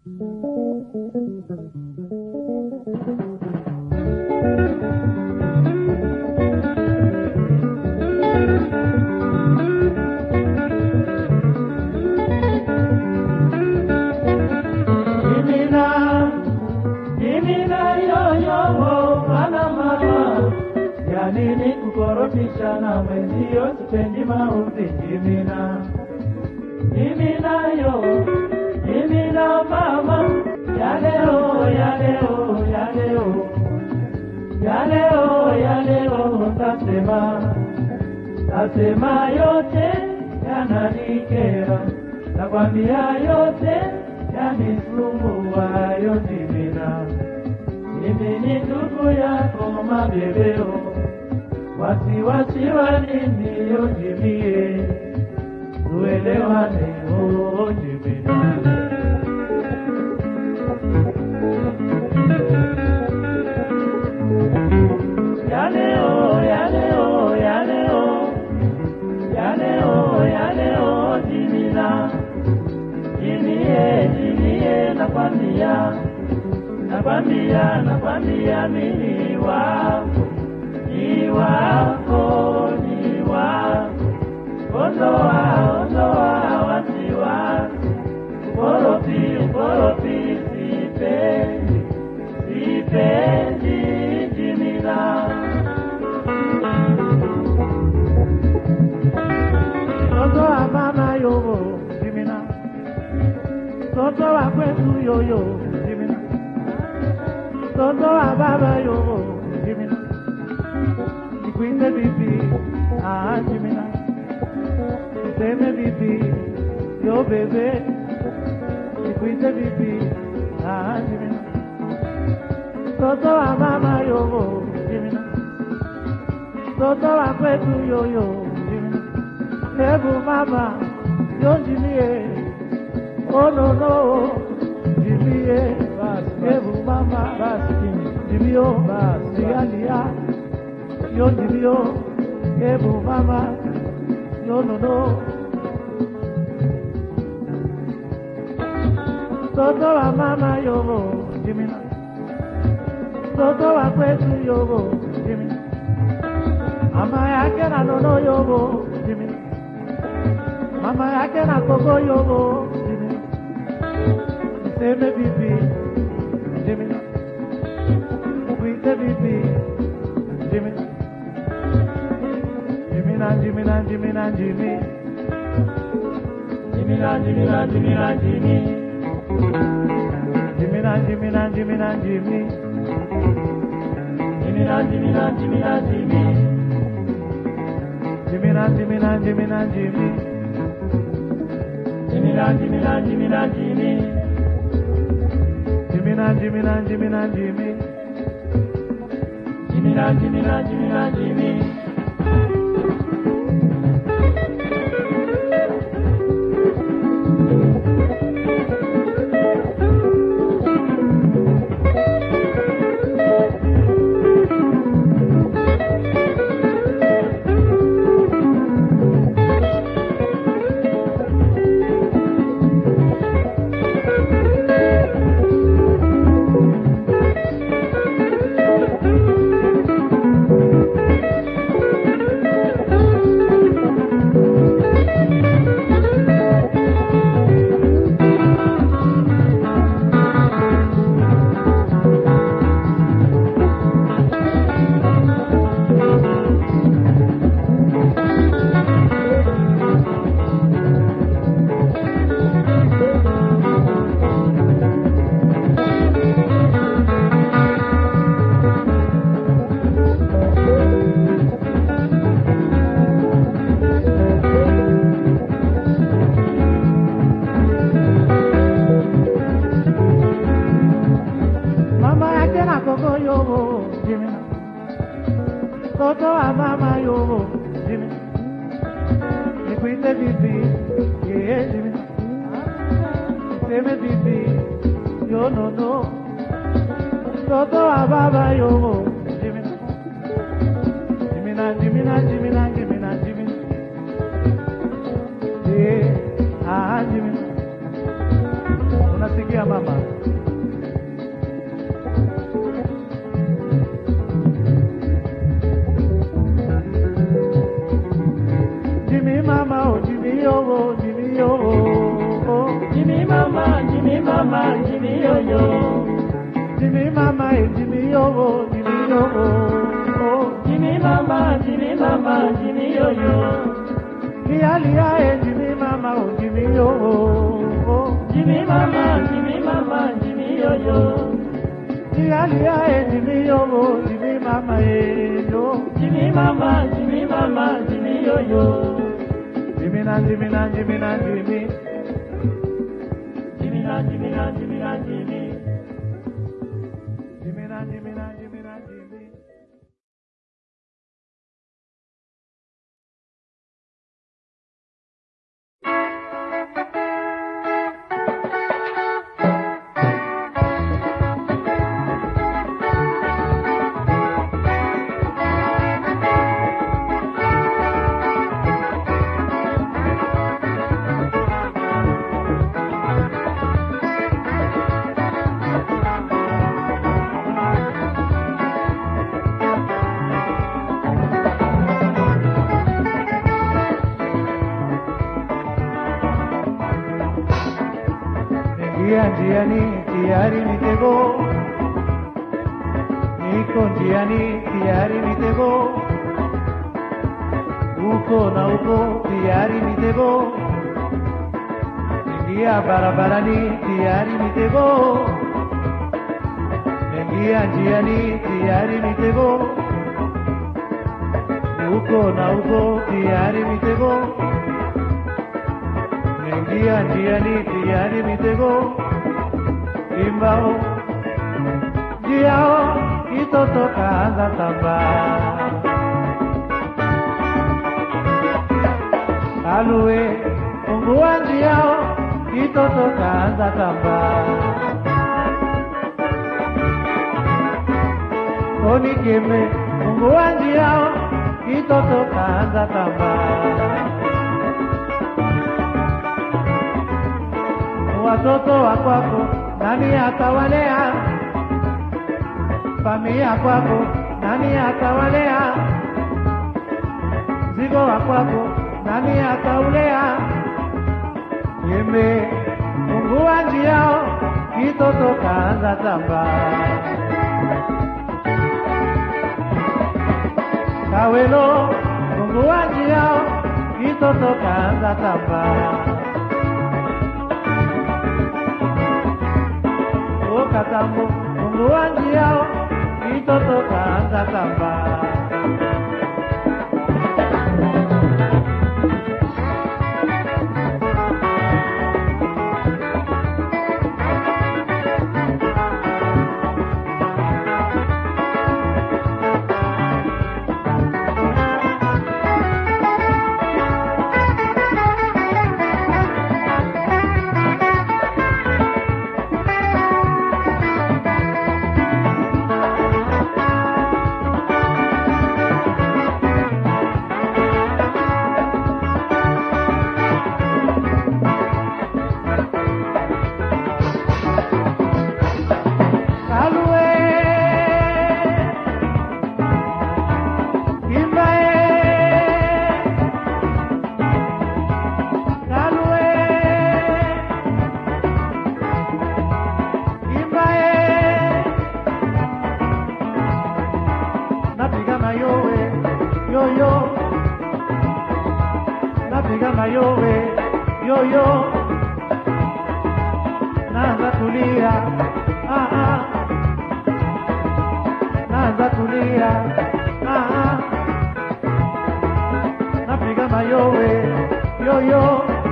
Jimina, Jimina yoyo mwana mama, ya nini kukorofisha na mwenzio, sipendi maudhi Jimina, Jimina yo, Jimina mama, ya leo, ya leo, ya leo, ya leo, ya leo, tasema, tasema yote yananikera, nakwambia yote yanisumbua yotimina. Mimi ni ndugu yako mabebeo, wasiwasi wa nini yotimie, tuelewane ojimina. Ya leo, ya leo, ya leo, ya leo, ya leo, jimina Jimie, jimie, nakwambia, nakwambia, nakwambia mimi wako, ni wako, ni wako. Ondoa, ondoa wasiwasi, ukorofi, ukorofi, sipendi, sipendi jimina. Ondoa mama yogo, jimina mtoto wa kwetu yoyo Jimina, mtoto wa baba yoyo Jimina, nikuite bibi ah Jimina, niseme bibi yo bebe, nikuite bibi ah Jimina, mtoto wa mama yoyo Jimina, mtoto wa kwetu yoyo Jimina, hebu mama yo jimie Oh no no, Jimie, bas, kebu mama, bas, Jimio, bas, Digalia, yo Jimio, kebu mama, yo no no. Toto wa mama yogo, Jimina. Toto wa kwetu yogo, Jimina. Mama yake na nono yogo, Jimina. Mama yake na koko yogo, Jimina. Niseme bibi, Jimina. Kuite bibi, Jimina. Jimina, Jimina, Jimina, Jimmy. Jimina, Jimina, Jimina, Jimmy. Jimina, Jimina, Jimina, Jimmy. Jimina, Jimina, Jimina, Jimmy. Jimina, Jimina, Jimina, Jimmy. Jimina, Jimina, Jimina, Jimmy. Jimina, Jimina, Jimina, Jimmy. Jimina, Jimina, Jimina, Jimmy. Mama yake na koko yogo, Jimina. Toto wa mama yogo, Jimina. Nikuite bibi, yeah, Jimina. Niseme bibi, yo no no. Toto wa baba yogo, Jimina. Jimina, Jimina, Jimina, Jimina, Jimina. Yeah, ah, Jimina. Unasikia ya mama. Jimmy mama, oh Jimmy oh, oh Jimmy oh, oh, oh. Jimmy mama, Jimmy mama, Jimmy yo yo. Jimmy mama, eh Jimmy oh, oh Jimmy oh, oh, oh. Jimmy mama, Jimmy mama, Jimmy yo yo. Lia lia, eh Jimmy mama, oh Jimmy oh, oh, oh. Jimmy mama, Jimmy mama, Jimmy yo yo. Lia lia, eh Jimmy oh, oh Jimmy mama, eh yo. Jimmy mama, Jimmy mama, Jimmy yo yo. Jimmy na Jimmy na Jimmy na Jimmy. Jimmy na, Jimmy na, Jimmy na, Jimmy. Jimmy na Jimmy na Jimmy na Jimmy. Ingia njiani tayari mitego, niko njiani tayari mitego, uko na uko tayari mitego, ingia barabarani tayari mitego, ingia njiani tayari mitego, uko na uko tayari mitego. Ingia njiani tayari mitego imbao njiao kitoto kaanza tamba alue fungua njiao kitoto kaanza tamba onikeme fungua njiao kitoto kaanza tamba watoto wa kwako nani atawalea? Familia kwako nani atawalea? Mzigo wa kwako nani ataulea? Yembe fungua njiao, kitoto kaanza tamba. Kawelo fungua njiao, kitoto kaanza tamba. katambo Mungu wa njiao kitoto kaanza tamba Kalue Kimbae Kalue Kimbae Napiga mayowe yo yo Napiga mayowe yo yo Naanza kulia ah ah naanza kulia ah, ah. napiga mayowe yoyo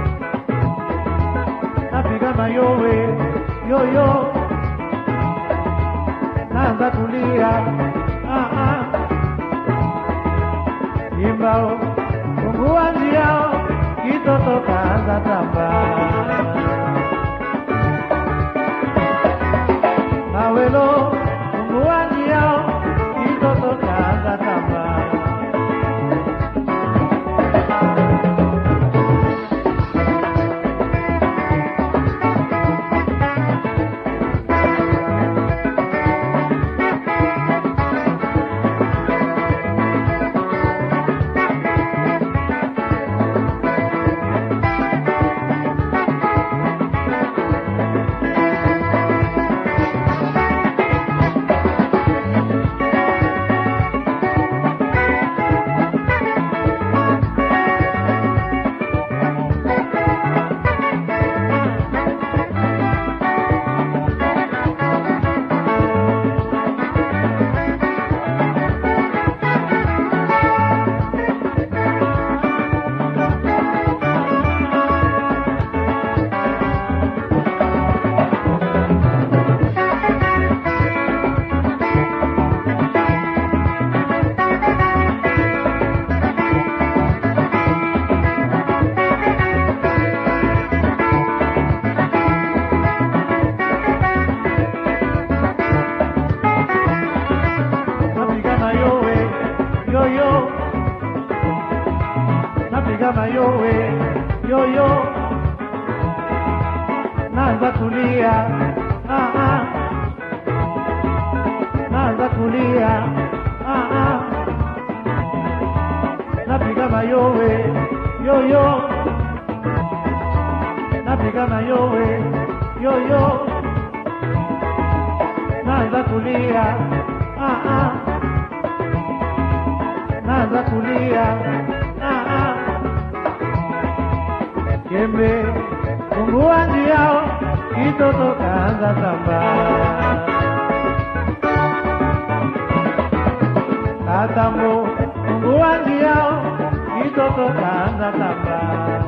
napiga mayowe yoyo naanza kulia ah, ah. imbao fungua njiao kitoto kaanza tamba awelo fungua njiao kitoto kaanza tamba naanza kulia ah, ah. naanza kulia ah, ah. Kembe fungua njiao, kitoto kaanza sambaa Katambo fungua njiao, kitoto kaanza sambaa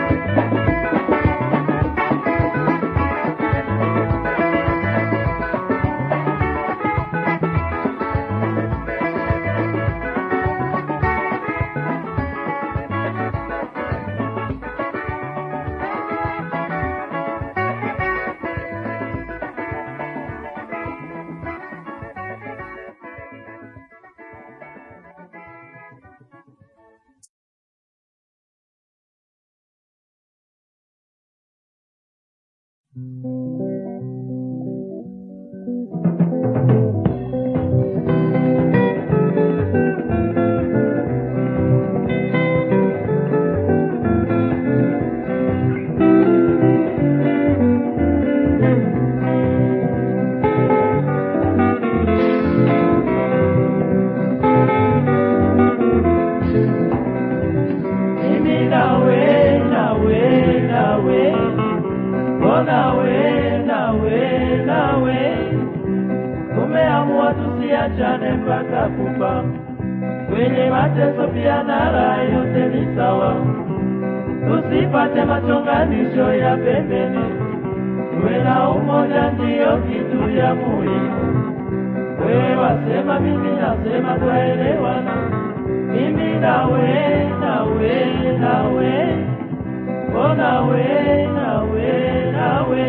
Mimi nawe, nawe, nawe, oh nawe, nawe, nawe, tumeamua tusiachane mpaka kufa. Kwenye mateso pia na raha yote ni sawa, tusipate machonganisho ya pembeni, tuwe na umoja, ndiyo kitu ya muhimu. Wewe wasema, mimi nasema, twaelewana mimi nawe nawe nawe oh nawe nawe nawe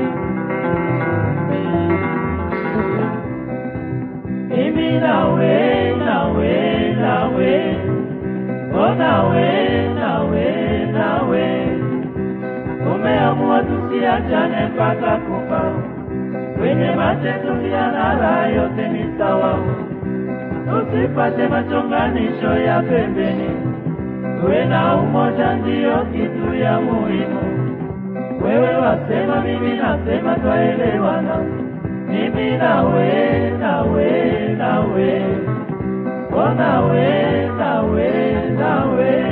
mimi nawe nawe nawe oh nawe nawe nawe tumeamua tusiachane mpaka kufa kwenye mateso pia na raha yote ni sawa usipate machonganisho ya pembeni, tuwe na umoja, ndiyo kitu ya muhimu. Wewe wasema, mimi nasema, twaelewana, mimi nawe, nawe, nawe, o nawe, nawe, nawe.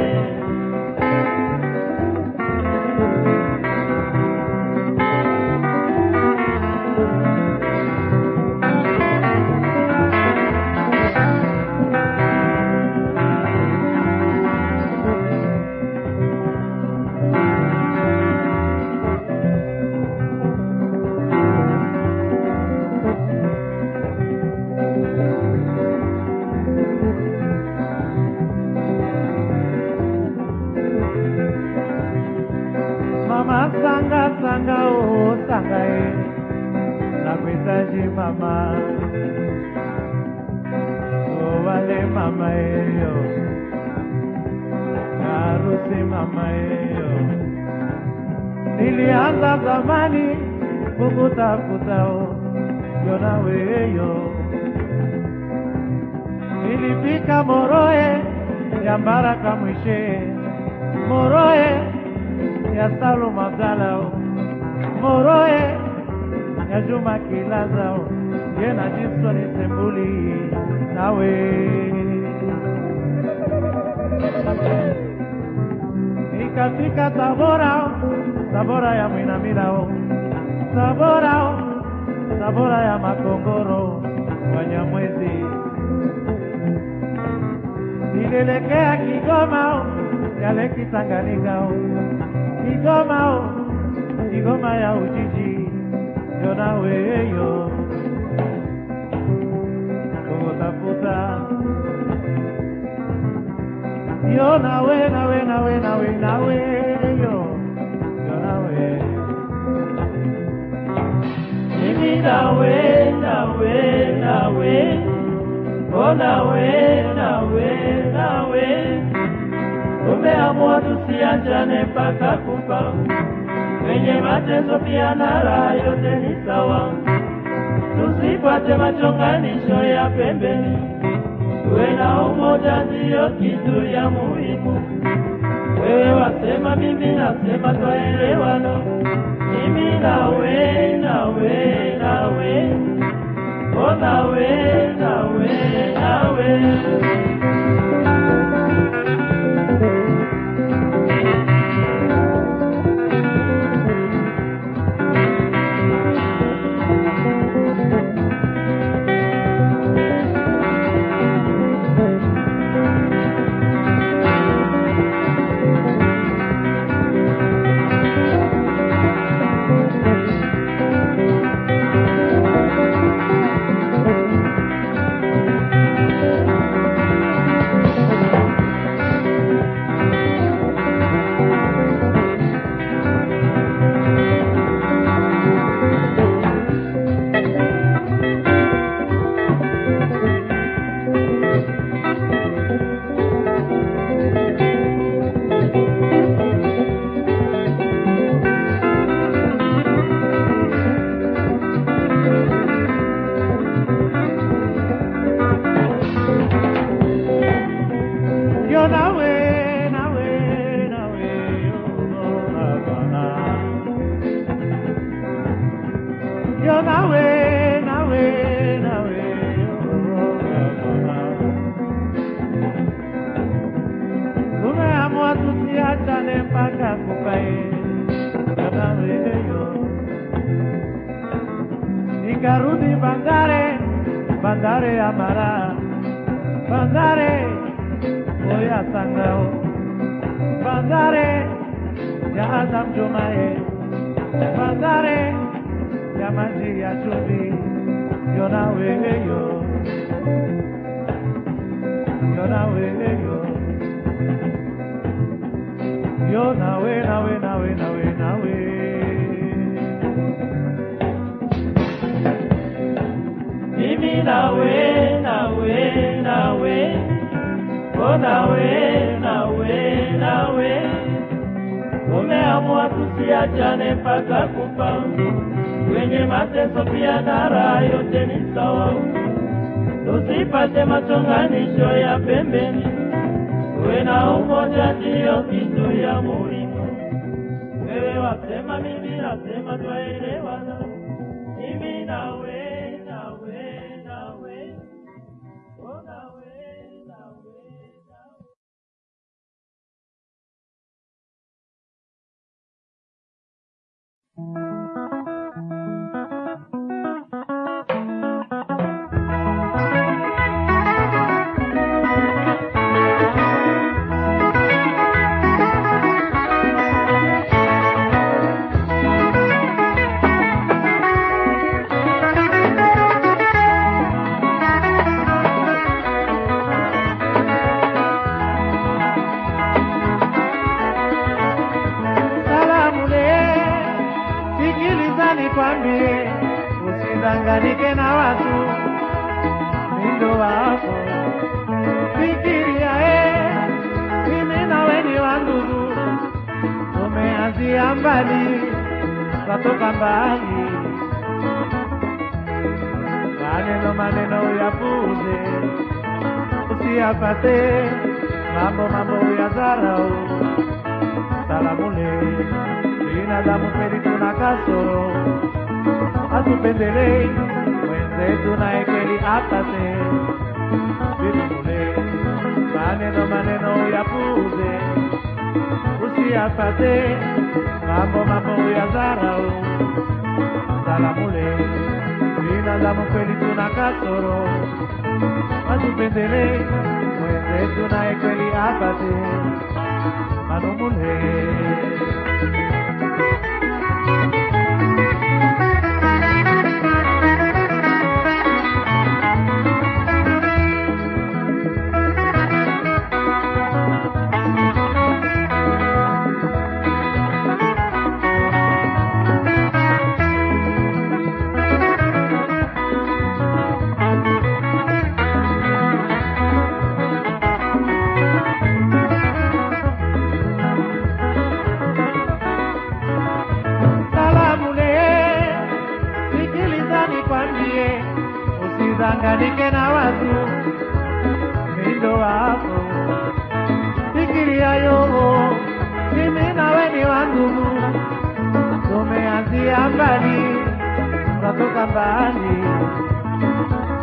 Mama sanga sanga oh sanga eh Nakuhitaji mama Oh wale mama eh yo Harusi mama eh yo Nilianza zamani kukutafuta oh yo nawe yo Nilifika Moroe ya Mbaraka Mwishe Moroe ya Salum Abdallah Moroe ya Juma Kilazao ye na Jimson Sembuli nawe nikafika Tabora Tabora ya Mwinamilao Tabora Tabora ya Makongoro Wanyamwezi nilielekea Kigoma ya Leki Tanganyika Kigoma Kigoma ya Ujiji yo nawe yo kukutafuta yo nawe nawe nawe nawe nawe yo yo nawe Mimi nawe, nawe, nawe, oh nawe, nawe, nawe, tumeamua tusiachane mpaka kufa. Kwenye mateso pia na raha yote ni sawa, tusipate machonganisho ya pembeni, tuwe na umoja, ndiyo kitu ya muhimu. Wewe wasema, mimi nasema, twaelewana mimi nawe nawe nawe nawe nawe nawe Yo nawe, nawe, nawe, yo Havana. Yo nawe, nawe, nawe, yo Havana. Tumeamua tusiachane mpaka kufae. Yo nawe, yo. Nikarudi Bandare, Bandare ya Mara, Bandare Oya Sangao, Bandare ya Azam Jumae, Bandare ya Maji ya Chumbi, yo nawe yo, yo nawe yo, yo nawe nawe nawe nawe nawe. mimi nawe nawe nawe o nawe nawe nawe umeamua tusiachane mpaka kufa kwenye mateso pia na raha yote ni sawa tusipate machonganisho ya pembeni uwe na umoja ndiyo kitu ya muhimu wewe wasema mimi nasema twaelewana mimi nawe nawe nawe o nawe nawe nawe Salamu le, sikiliza nikwambie, usidanganyike na watu mindo wako. Fikiria eh, mimi nawe ni wa ndugu, tumeanzia mbali, twatoka mbali. Maneno maneno uyapuze, usiyapate mambo mambo uyadharau salamule binadamu kweli tuna kasoro hatupendelei mwenzetu naye kweli apate vilevule maneno maneno uyapuze usiyapate mambo mambo uyadharau salamule binadamu kweli tuna kasoro hatupendelei mwenzetu naye kweli apate manumule usidanganyike na watu mindo wako fikiria yogo mimi nawe ni wandugu tumeanzia mbali tunatoka mbali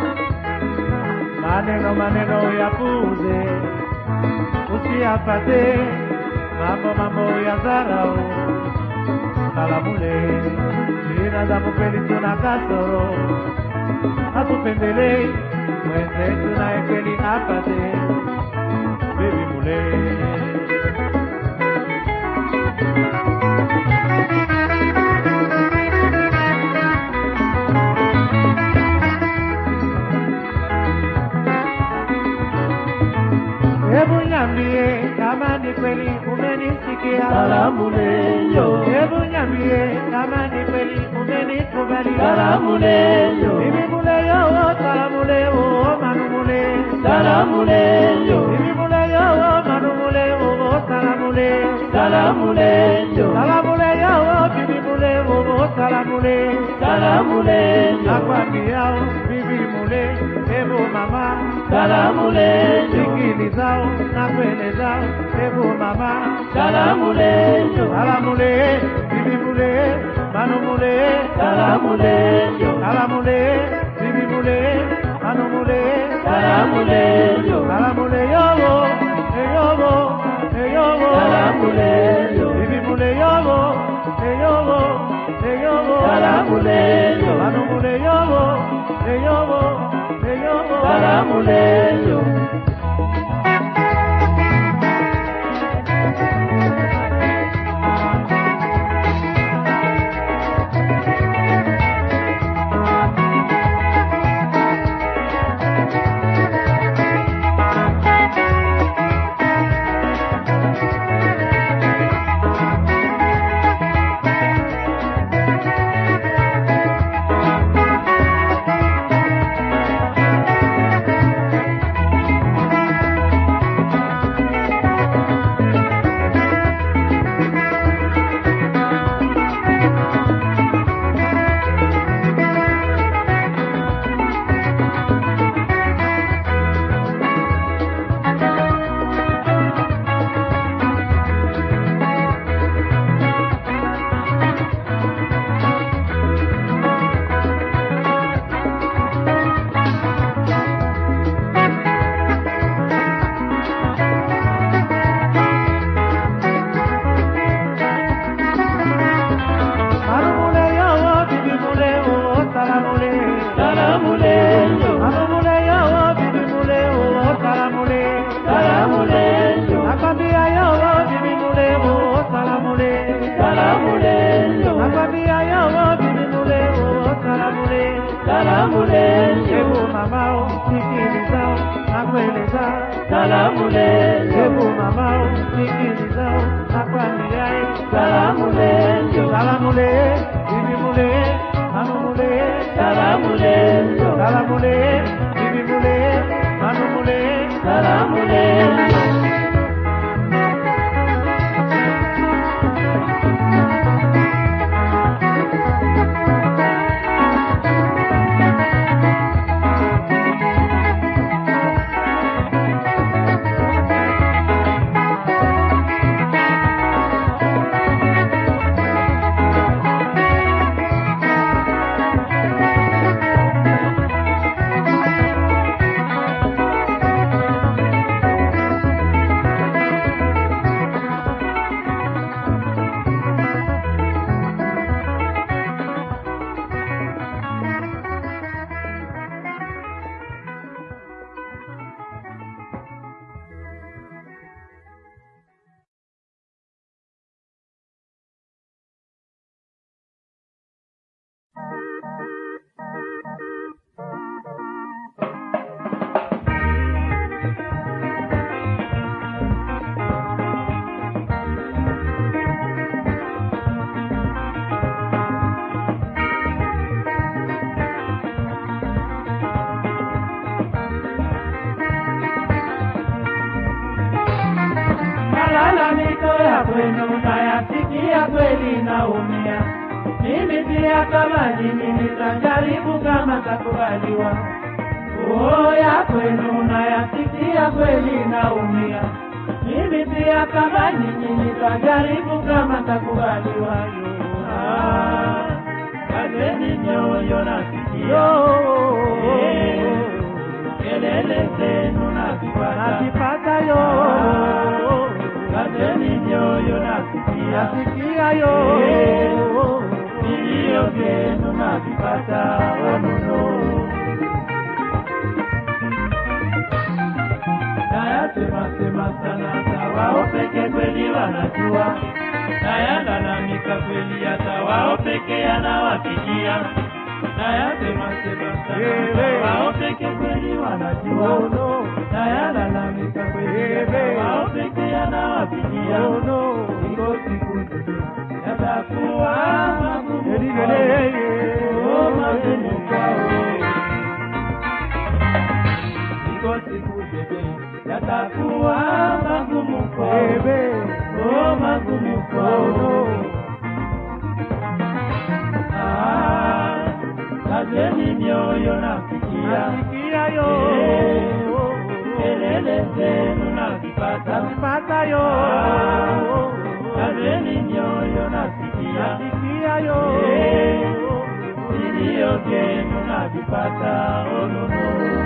maneno maneno yapuuze, usiyapate mambo mambo ya dharau. Salamule binadamu kweli tuna kasoro, hatupendelei mwenzetu naye kweli apate bibi mule. Hebu niambie kama ni kweli umenisikia. Salamuleyo, Hebu niambie kama ni kweli umenikubalia. salamuleyo, Bibi mule yo, salamu le o, manu mule. salamuleyo, Bibi mule yo, manu mule o, salamu le. salamuleyo, Salamu le yo, bibi mule o, salamu le. salamuleyo, Nakwambia o, bibi mule, hebu mama. salamuleyo, Sikilizao na kuelezao, hebu mama. salamuleyo, Salamu le, bibi mule, manu mule. salamuleyo, Salamu le, bibi mule, manu mule. salamuleyo, Salamule yobo, e yobo, e yobo. salamuleyo, Bibi mule yobo, e yobo, e yobo. salamuleyo, Manu mule yobo, e yobo, e yobo. salamuleyo. Manu mule yobo, bibi mule yobo, salamule. Salamuleyo, Manu mule yobo, bibi mule yobo, salamule. salamuleyo, Nakwambia yobo, bibi mule yobo, salamule. salamuleyo, Nakwambia yobo, bibi mule yobo, salamule. salamuleyo, Hebu mamao, sikilizao, nakuelezao. salamuleyo, Hebu mamao, sikilizao, nakwambiaye. salamuleyo, Salamule, bibi mule, manu mule. salamuleyo, Salamule, bibi mule, manu mule. salamuleyo. Malalamiko ya kwenu nayasikia kweli naumia. Mimi pia kama nyinyi nitajaribu kama takubaliwa. Oh, ya kwenu nayasikia kweli naumia. Mimi pia kama nyinyi nitajaribu kama takubaliwa. Ah, Kazeni mioyo na sikio, Yo, Eh, kelele zenu navipata, Nakipata yo. kazeni mioyo nasikia, Nasikia yo. vilio vyenu navipata, onono. Nayasema-sema sana hata wao peke kweli wanajua, nayalalamika kweli hata wao peke yanawafikia. Nayasema-sema sana hata wao peke kweli wanajua, Oh no. nayalalamika kweli hata wao peke yanawafikia. Oh no. Iko siku yatakuwa magumu kwao. Oh, magumu kwao. Iko siku bebe yatakuwa magumu kwao. Oh, magumu kwao. Ah, kazeni mioyo nafikia, Nasikia yo. kelele zenu nazipata. Nakipata yo. Kazeni mioyo nasikia, Nasikia yo. vilio vyenu navipata. Oh, no, no.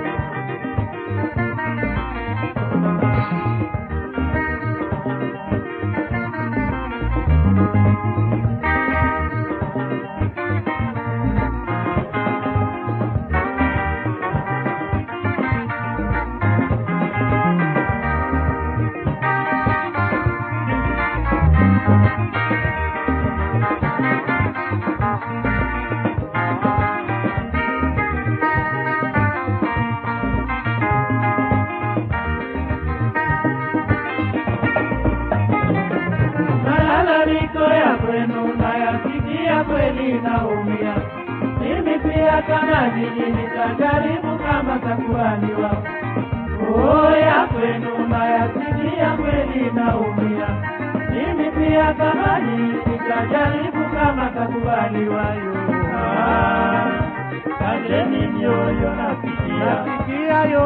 Malalamiko ya kwenu nayasikia kweli naumia. Mimi pia kama jiji nitajaribu kama takubaliwa. Oh, ya kwenu nayasikia kweli naumia. Mimi pia kama jiji nitajaribu kama takubaliwa. yo. Ah, Kazeni mioyo nasikia, Nasikia yo.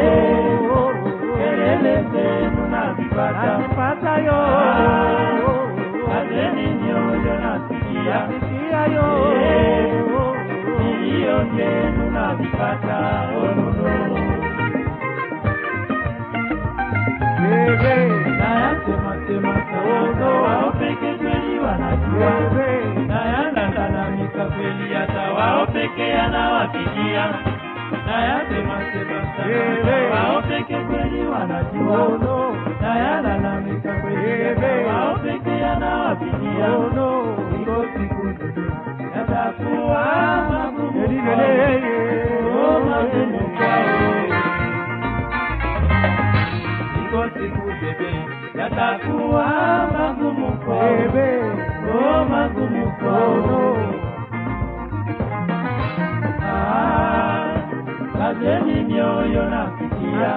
kelele zenu nazipata. Nakipata yo. Kazeni mioyo nasikia, Nasikia yo. vilio vyenu navipata. Onono. Nayasema-sema sana wao peke kweli wanajua, nayalalamika kweli hata wao peke yanawafikia. Nayasema-sema sana wao peke kweli wanajua, nayalalamika kweli hata wao peke yanawafikia. Iko siku yatakuwa magumu kwao. Oh, magumu kwao. Iko siku bebe yatakuwa magumu kwao. Oh, magumu kwao. Ah, Kazeni mioyo nasikia,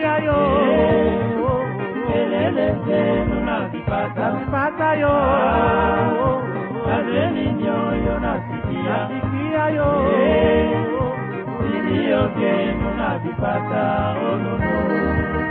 kelele zenu nazipata. Kazeni mioyo nasikia, vilio vyenu navipata. Oh, no, no.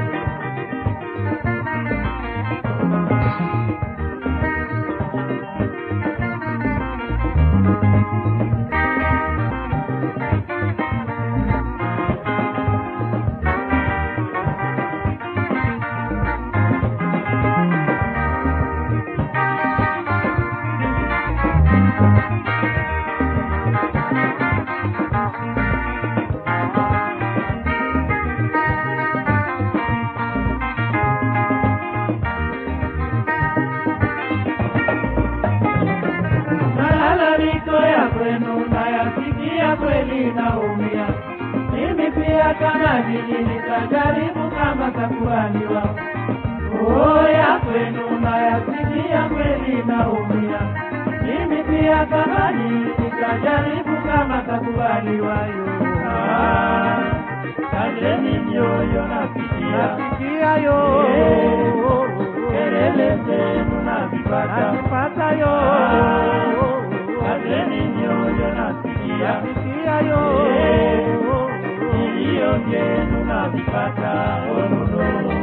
Malalamiko ya kwenu nayasikia kweli naumia. Mimi pia kama jiji nitajaribu kama takubaliwa. Oh, ya kwenu nayasikia kweli naumia. Mimi pia kama jiji nitajaribu kama takubaliwa. yo. Ah, Kazeni mioyo nasikia, kelele zenu navipata. Kazeni mioyo nasikia, vilio vyenu navipata. Oh, no, no.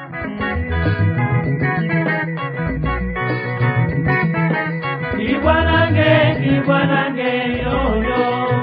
Kibwanange, kibwanange, yoyo.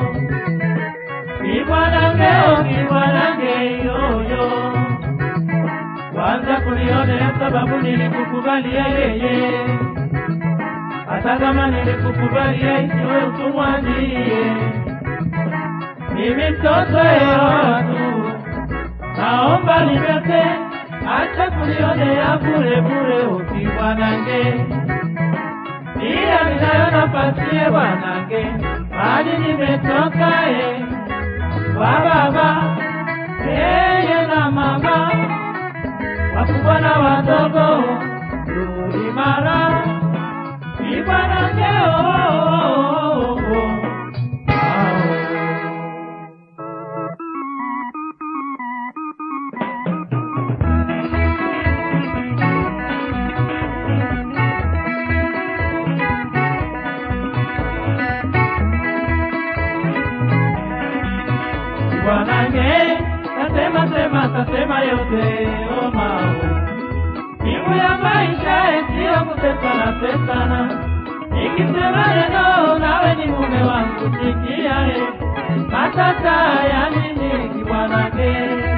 Kibwanange, oh, kibwanange, yoyo. Kwanza kunionea sababu nilikukubalia yeye, hata kama nilikukubalia isiwe utumwa ndiye. Mimi mtoto wa watu, naomba nibete, acha kunionea bure bure, ukibwanange pia ninayo nafasi ye bwanange, mali nimetoka ye kwa baba yeye na mama, wakubwa na wadogo, rudi mara ni bwanange oh, oh, oh, oh. Ao. Bwanange, tasema sema tasema yote omao. Mbingu ya maisha sio kutesana tesana. Nikisema neno nawe ni mume wangu sikia e. Matata ya nini kibwanange?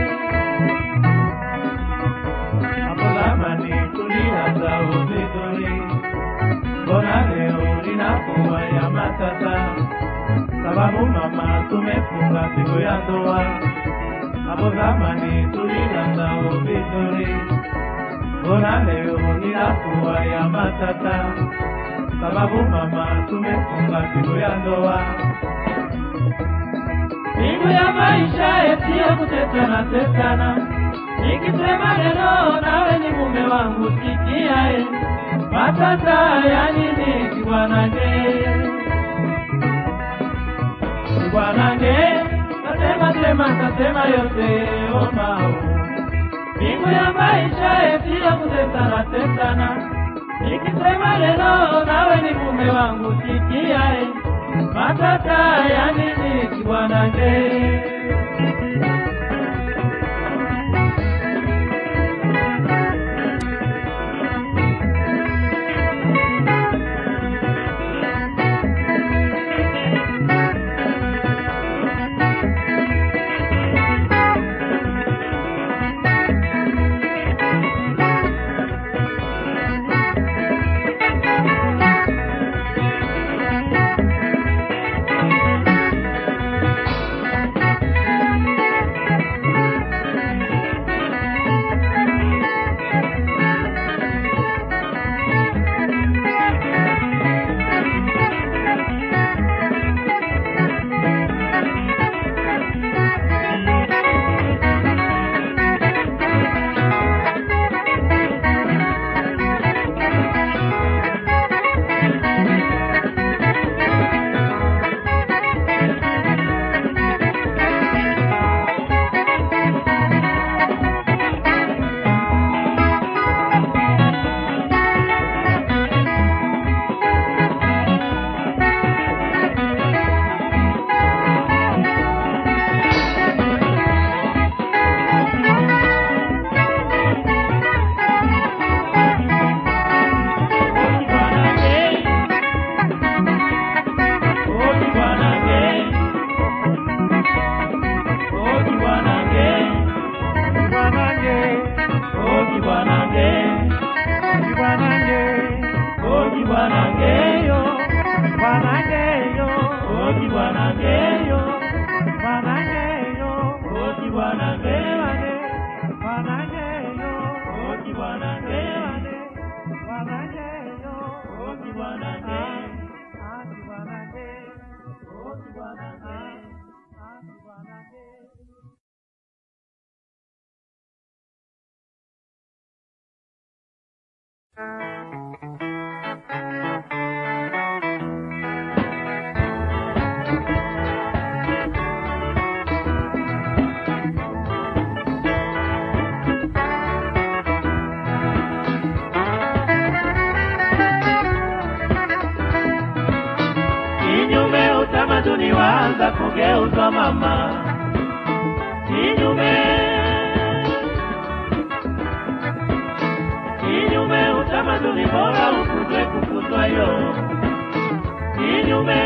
Hapo zamani tulianza uzizuri. Mbona leo linakuwa ya matata? sababu mama tumefunga siku ya ndoa. Hapo zamani tulianza vizuri, mbona leo inakuwa ya matata? Sababu mama tumefunga siku ya ndoa. Siku ya maisha yasiyo kutetana tetana, nikisema neno nawe ni mume wangu, sikia e, matata ya nini kibwanange? Bwanange, tasema sema tasema yote omao. Mbingu ya maisha sio kutesana tesana. Nikisema neno nawe ni mume wangu, sikia e, matata ya nini kibwanange? utamaduni waanza kugeuzwa mama kinyume ni bora ukuzwe kukuzwa yo kinyume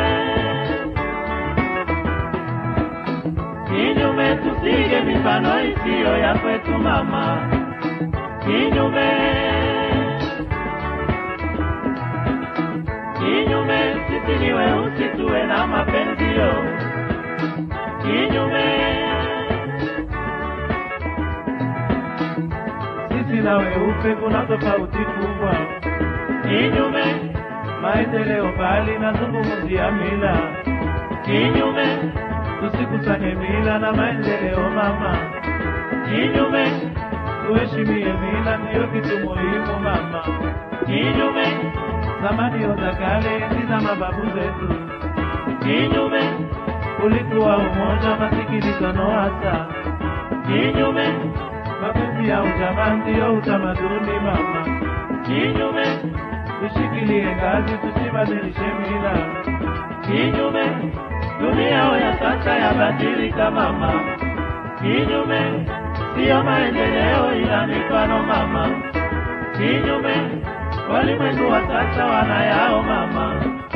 kinyume tusige mifano isiyo ya kwetu mama kinyume kinyume sisi ni weusi tuwe na mapenzio kinyume Sisi na weupe kuna tofauti kubwa, kinyume maendeleo bali nazungumzia mila, kinyume tusikusanye mila na maendeleo mama, kinyume tuheshimie mila, ndiyo kitu muhimu mama. kinyume Zamani za kale, enzi za mababu zetu, kinyume ulikuwa umoja, masikilizano hasa, kinyume mapenzi ya ujamaa ndiyo utamaduni mama. kinyume Tushikilie ngazi, tusibadilishe mila. kinyume dunia ya sasa yabadilika mama kinyume siyo maendeleo ila mifano mama kinyume walimwengu wa sasa wanayao mama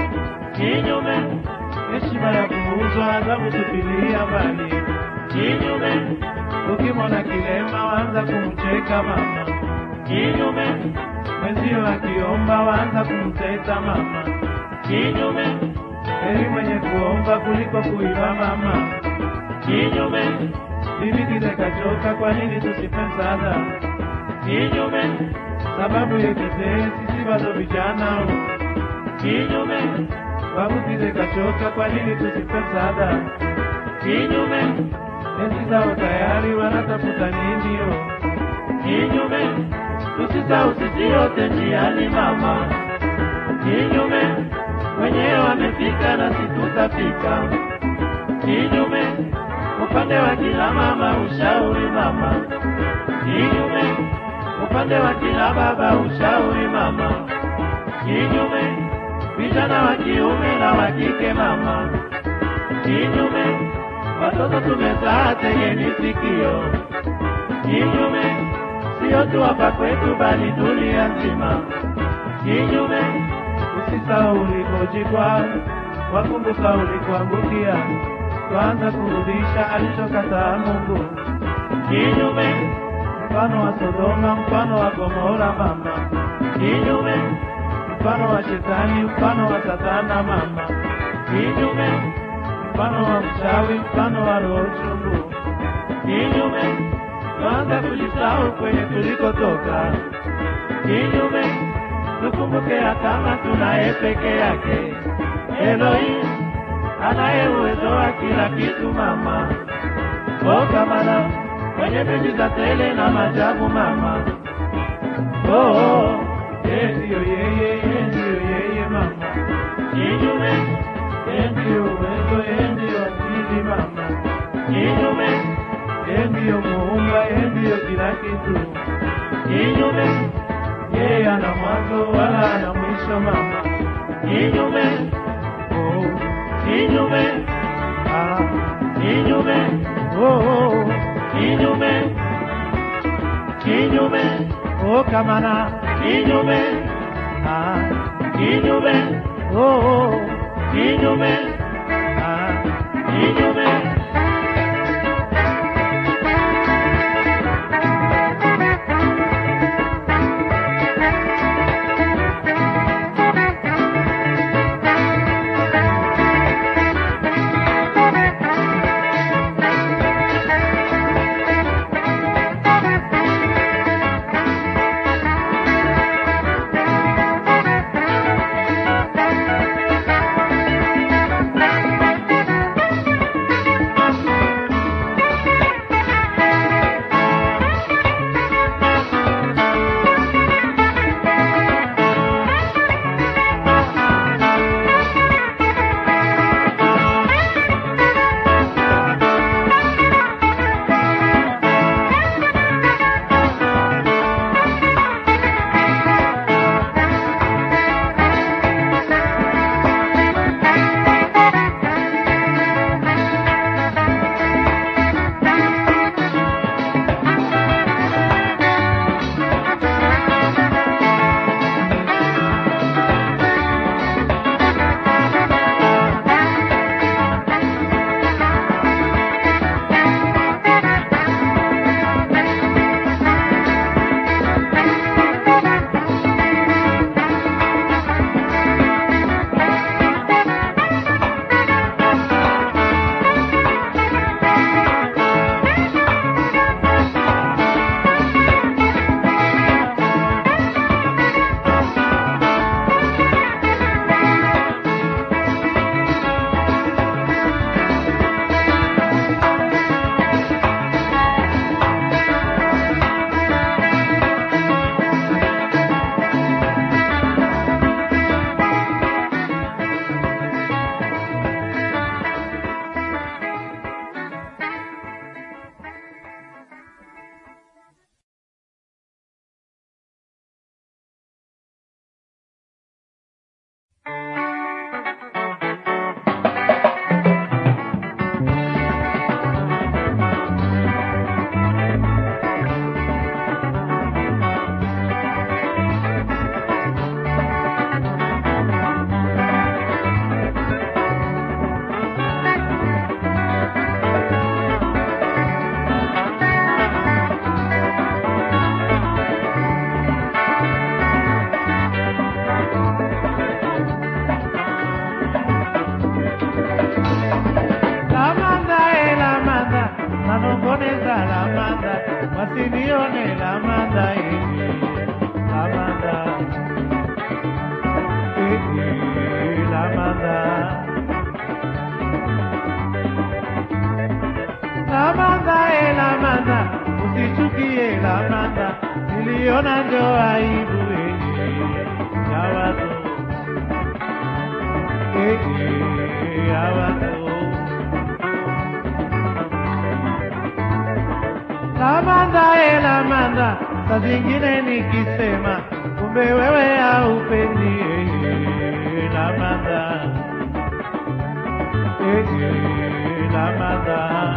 kinyume Heshima ya kuuzwa, adhabu tupilia mbali. kinyume Ukimwona kilema waanza kumcheka mama, kinyume mwenzio akiomba waanza kumteta mama. kinyume Heri mwenye kuomba kuliko kuiba mama. kinyume Bibi kile kachoka, kwa nini tusipe msaada? kinyume Sababu yekitee sisi bado vijana, kinyume babu kile kachoka, kwa nini tusipe msaada? kinyume Enzi zao tayari wanatafuta nini? yo? kinyume tusisahau sisi yote njiani mama kinyume wenyewe wamefika na sisi tutafika kinyume upande wa kila mama ushauri mama kinyume upande wa kila baba ushauri mama kinyume vijana wa kiume na wa kike mama kinyume watoto tumezaa tegeni sikio kinyume sio tu hapa kwetu bali dunia nzima kinyume Usisahau ulikojikwa, wakumbuka ulikuangukia, kwanza kurudisha alichokataa Mungu. kinyume Mfano wa Sodoma, mfano wa Gomora mama, kinyume mfano wa Shetani, mfano wa Satana mama, kinyume mfano wa mchawi, mfano wa roho chungu. kinyume Kwanza kujisahau kwenye tulikotoka, kinyume tukumbuke ya kama tunaye peke yake Elohim anaye uwezo wa kila kitu mama okamana kwenye miujiza tele na majabu mama oh, oh. yeye ndiyo yeye, yeye ndiyo yeye mama, kinyume yeye ndiyo uwezo, yeye ndiyo akili mama, kinyume yeye ndiyo muumba, yeye ndiyo kila kitu. kinyume Yeye ana mwanzo wala ana mwisho mama. kinyume Oh, kinyume ah, kinyume oh, oh, kinyume kinyume oh, kamana. kinyume Ah, kinyume oh, oh, kinyume ah. kinyume Usichukie lamanda, niliona ndio aibu eh, ya watu eh, eh, ya watu. Lamanda e lamanda, saa zingine nikisema kumbe wewe haupendi eh, lamanda eh, eh, lamanda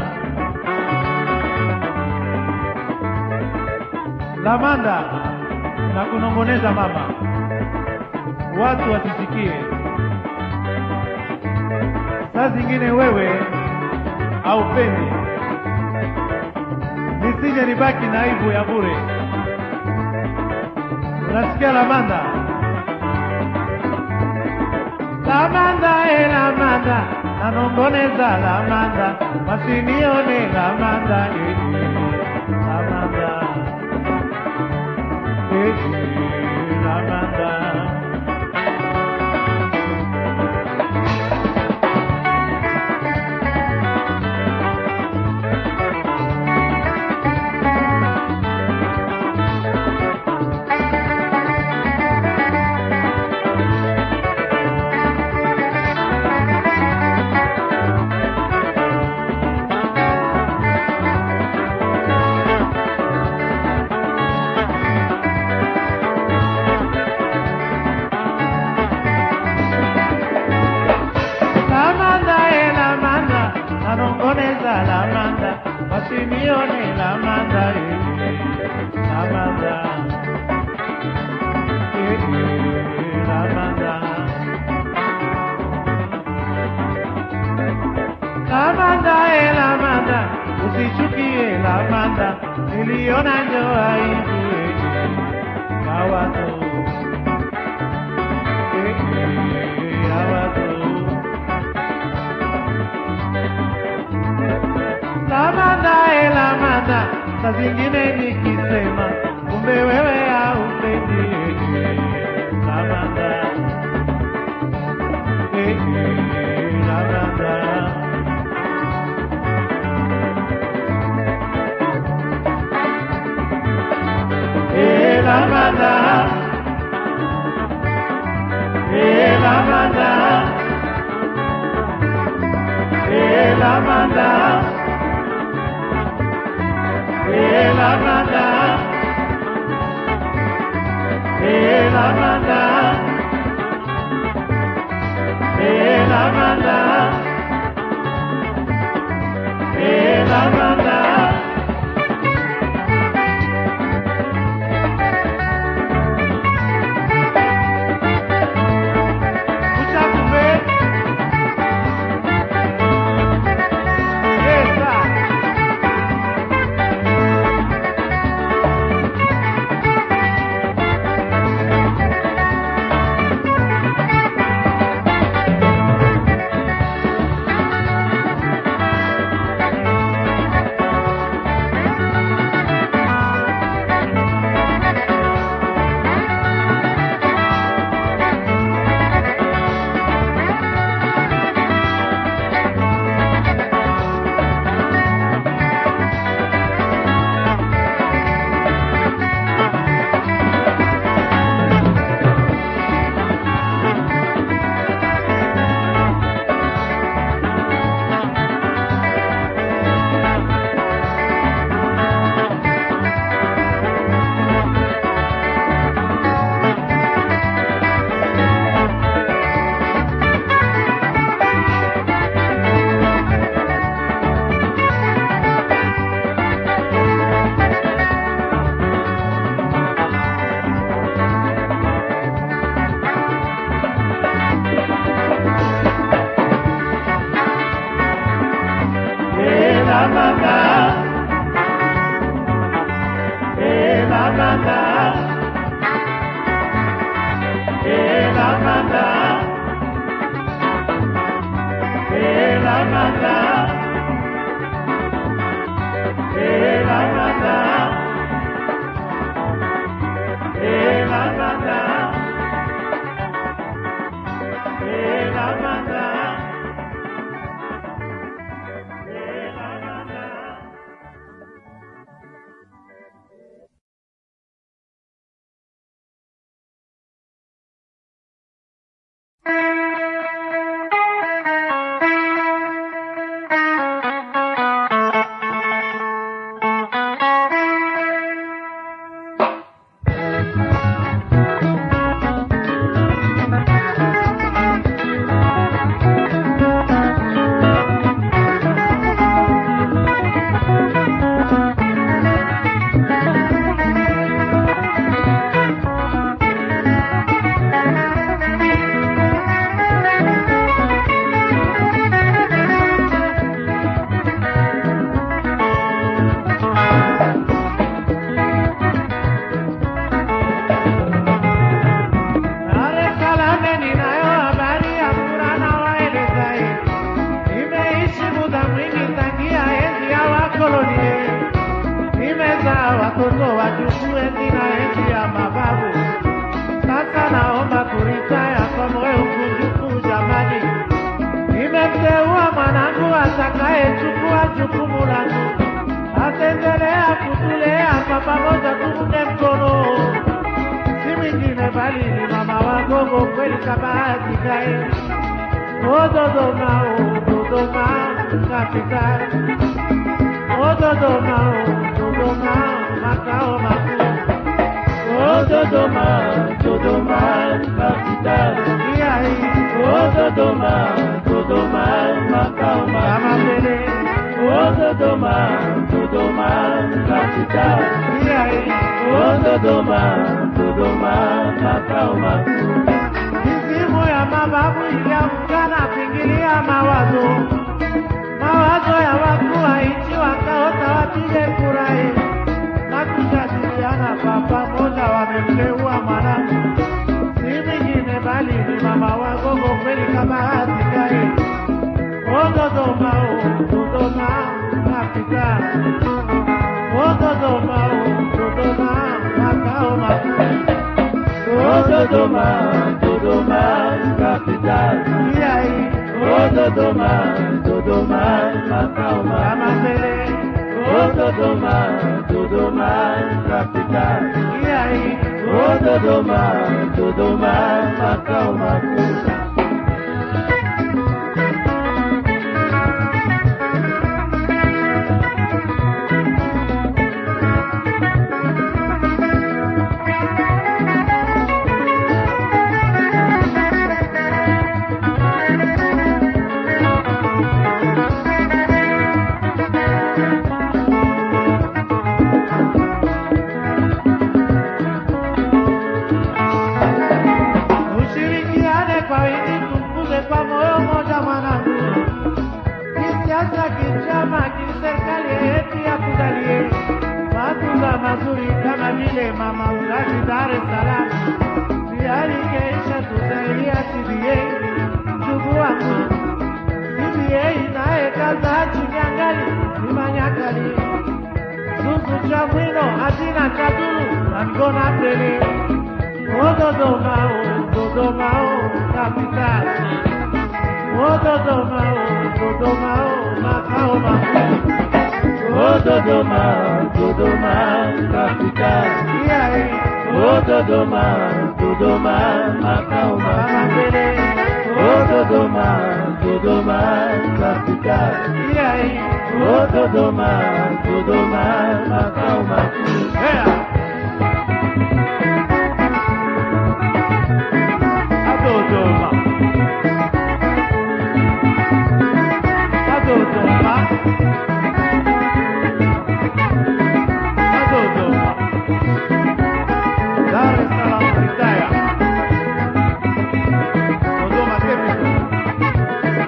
lamanda na kunongoneza mama, watu wasisikie. Saa zingine wewe haupendi nisije nibaki na aibu ya bure. Unasikia Lamanda? Lamanda e Lamanda, nanongoneza Lamanda, wasinione Lamanda e Lamanda e Lamanda. Lamanda e Lamanda, nanongoneza Lamanda, wasinione Lamanda e Lamanda e Lamanda. Lamanda e Lamanda, usichukie Lamanda, niliona njo aibu e ya watu e ya watu. Lamanda e Lamanda, saa zingine nikisema kumbe wewe haupendi Lamanda e Lamanda. E Lamanda, e Lamanda, e Lamanda. E Lamanda, e Lamanda, e Lamanda, e Lamanda. Escucha kumbe. Esa. ukoloni. Nimezaa watoto wajukuu enzi na enzi ya mababu. Sasa naomba kuritaya kwa moyo mkunjufu jamani. Nimemteua mwanangu atakayechukua jukumu langu, ataendelea kutulea kwa pamoja, tuunge mkono si mwingine bali ni mama wagogo kweli kabahati kae o Dodoma o Dodoma capital o Dodoma o Dodoma makao makuu O Dodoma, Dodoma, capital. Ia hii O Dodoma, Dodoma, makao kama makuu. mbele O Dodoma, Dodoma, capital. Ia hii O Dodoma, Dodoma, makao makuu. mizimu ya mababu iliamkana kuingilia mawazo mawazo ya wakuu wa nchi wakaota wapige kurahi na kujadiliana kwa pamoja, wamemteua mwanangu si mwingine bali ni mama wagogo kweli kama hatikae o Dodoma o Dodoma kapita o Dodoma o Dodoma makao makuu O Dodoma, Dodoma, capital. Ia hii O Dodoma, Dodoma, makao kama makuu. mbele O Dodoma, Dodoma, capital. Ia hii O Dodoma, Dodoma, makao makuu. Ushirikiane kwa wingi, tukuze kwa moyo moja mwanangu. Kisiasa, kichama, kiserikali yetu ya kuzalie matunda mazuri kama vile mama uzazi Dar es Salaam. Tayari keisha tusaidia CBA, ndugu wangu. CBA naye kaza Chinyangali ni manyakali Zuzu cha mwino hazina cha duru na mgona mbele O Dodoma, o Dodoma, o capital. O Dodoma, o Dodoma, o makao makuu. O Dodoma, Dodoma, capital. Ia hii O Dodoma, Dodoma, makao kama makuu. mbele. O Dodoma, Dodoma, capital. Ia hii O Dodoma, Dodoma, makao makuu. Hea. A Dodoma. A Dodoma. A Dodoma. Dar es Salaam, Ritaya. Dodoma capital.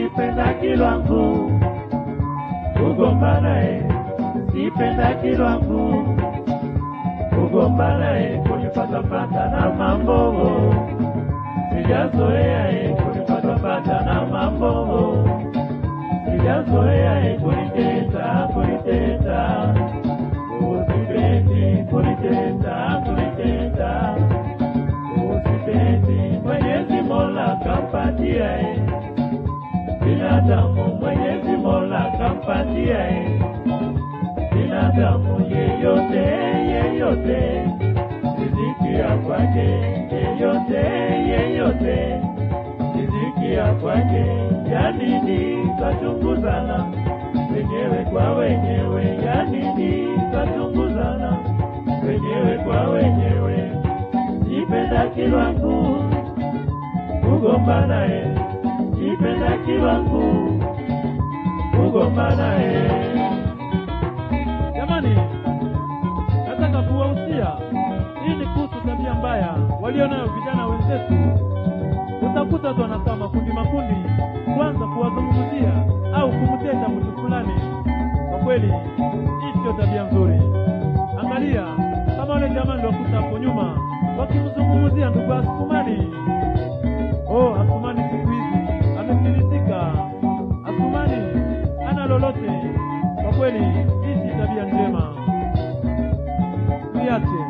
sipendaki lwangu kugomba naye sipendaki lwangu kugomba naye kunipatapata na mambo sijazoea e kunipatapata na mambo sijazoea e kuniteta kuniteta usipendi kuniteta kuniteta usipendi mwenyezi mola kampatia e binadamu mwenyezi mola kampatia e binadamu yeyote yeyote riziki ya kwake yeyote yeyote riziki ya kwake yanini kachunguzana wenyewe kwa wenyewe yanini kachunguzana wenyewe kwa wenyewe sipenda kilwangu kugomba naye sipenda kilwangu kugomba naye Jamani, nataka kuwahusia, hii ni kuhusu tabia mbaya walionayo vijana wenzetu. Utakuta watu wanakaa makundi makundi, kwanza kuwazungumzia au kumteta mtu fulani. Kwa kweli, hii sio tabia nzuri. Angalia kama wale jamaa niliokuta hapo nyuma wakimzungumzia ndugu Asumani. Oh, Asumani siku hizi amefilisika. Asumani hana lolote. Kwa kweli, hii si tabia njema, tuiache.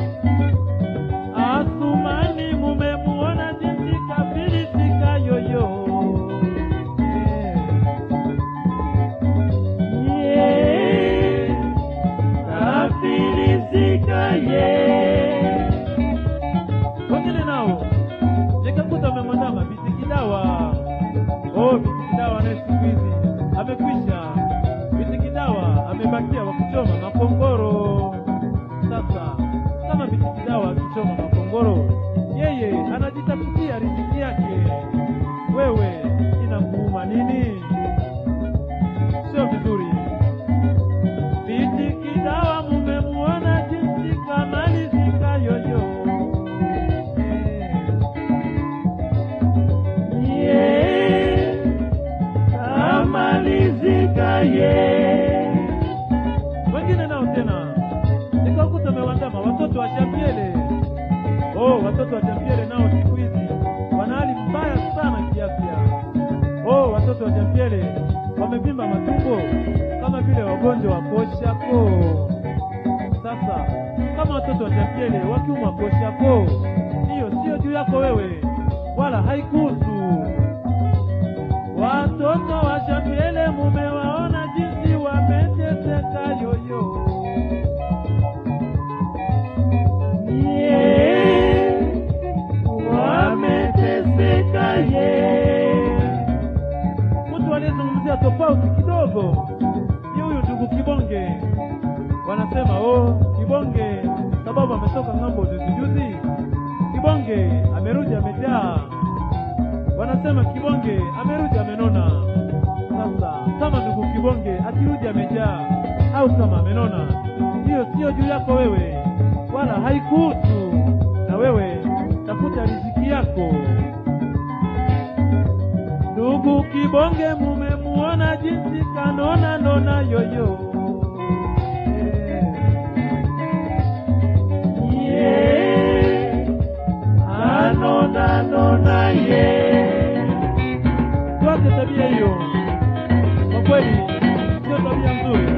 Asumani mumemuona jinsi kafilisika yoyo. ye kafilisika ye Wengine nao nikakuta wamemwandama Bitikidawa. Oh, Bitikidawa naye siku hizi amekwisha. Bitikidawa amebakia wa kuchoma makongoro. Sasa kama Bitikidawa akichoma makongoro, yeye anajitafutia riziki yake. Wewe inakuuma nini? Sio vizuri. Bitikidawa mumemuona jinsi kamalizika yoyo. Eh. ye kamalizika ye wengine nao tena nikakuta wamewandama watoto wa Jambiele. Oh, watoto wa Jambiele nao siku hizi wana hali mbaya sana kiafya. Oh, watoto wa Jambiele wamevimba matumbo kama vile wagonjwa wa koshako. Sasa kama watoto wa Jambiele wakiumwa koshako, hiyo sio juu yako wewe, wala haikuhusu. Watoto wa Jambiele mumewaona jinsi wameteseka yoyo. ye wameteseka ye mtu aliyezungumzia tofauti kidogo ni huyu ndugu Kibonge. Wanasema oh, Kibonge sababu ametoka ng'ambo juzi juzi, Kibonge amerudi amejaa. Wanasema Kibonge amerudi amenona. Sasa kama ndugu Kibonge akirudi amejaa au kama amenona, hiyo sio juu yako wewe, wala haikuhusu. Na wewe tafuta riziki yako. Ndugu Kibonge mumemuona jinsi kanona nona yoyo. ye anona nona ye Tuache tabia hiyo, kwa kweli sio tabia nzuri.